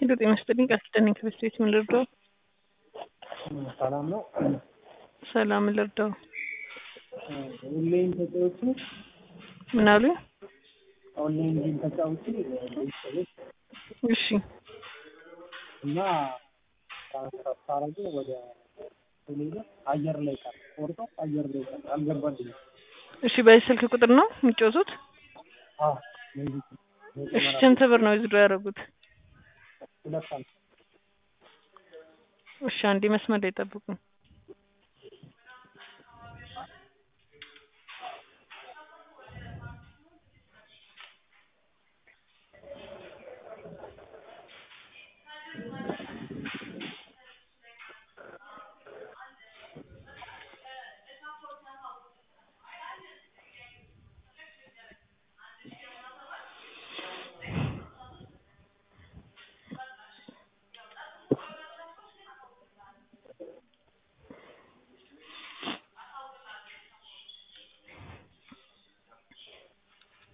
ጤና ይስጥልኝ ቃል ኪዳን ነኝ ከቤት ቤት ምን ልርዳው? ሰላም ነው። ሰላም ምን ልርዳው? ኦንላይን ተጫዎቹ ምን አሉኝ? ኦንላይን ጌም ተጫዎቹ ቤተሰቦች እሺ እና ሳረገ ወደ ቴሌብር አየር ላይ ቀር ቆርጦ አየር ላይ ቀር አልገባልኝም። እሺ በዚህ ስልክ ቁጥር ነው የሚጫወቱት? አዎ ለዚህ እሺ ስንት ብር ነው ዊዝድሮ ያደረጉት? ሁለት ዓመት እሺ አንዴ መስመር ላይ ጠብቁኝ።